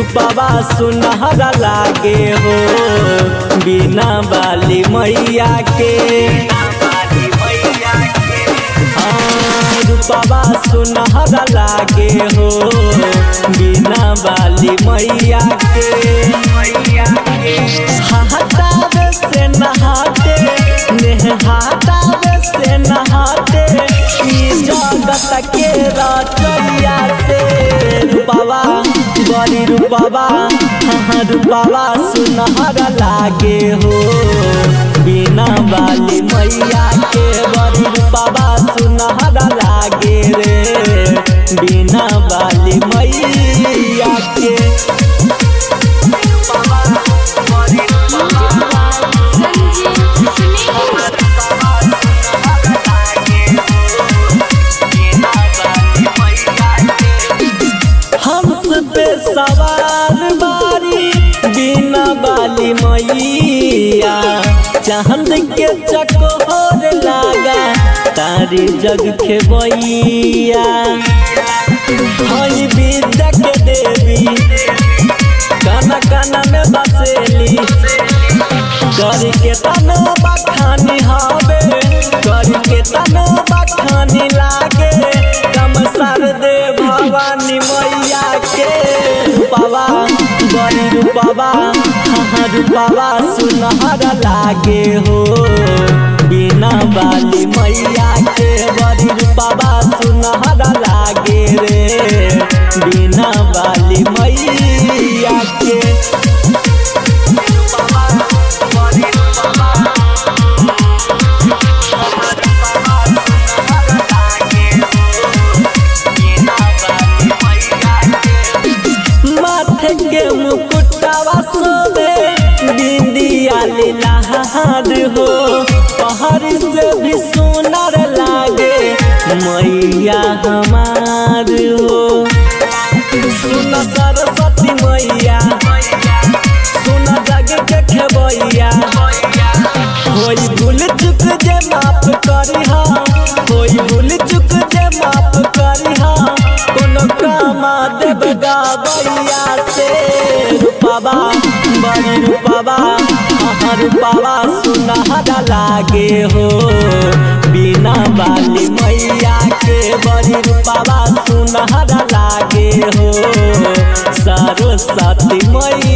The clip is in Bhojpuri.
रूपवा सुनहरा लागे हो बिना बाली मैया के हाँ, रूपवा सुनहरा लागे हो बिना बाली मैया के हटावे से नहाते नेहातावे से नहाते ई जगत के रचैया से रूपवा बड़ी रूपवा हाँ रूपवा सुनहरा लागे हो बिना बाली मैया के बड़ी रूपवा सुनहरा लागे रे बिना बाली मैया के संजीव सुनील हंस पे सवार बारी बिना बाली मैया चांद के चकोर लागा तारी जग खेबैया हई विद्या के देवी काना काना में बसेली कर के तनो बखानी हवे कर के तनो बखानी लागे कम सर दे भवानी मैया के रूपवा बड़ी रूपवा हाँ रूपवा सुनहरा लागे हो बिना बाली मैया के बड़ी रूपवा सुनहरा लागे रे बिना बाली मैया के माथे के मुकुटवा सोबे बिंदिया लीलाहार हो पहाड़ से भी सुनर लागे मैया हमार हो सुन सरस्वती मैया सुन जग के खेबैया होई भूल चुक जे माफ करी हा होई भूल चुक जे माफ करी हा कोनो कामा देव गाबैया से रूपवा बड़ी रूपवा हाँ रूपवा सुनहरा लागे हो बिना बाली मैया के बड़ी रूपवा सुनहरा लागे हो सरस्वती मैया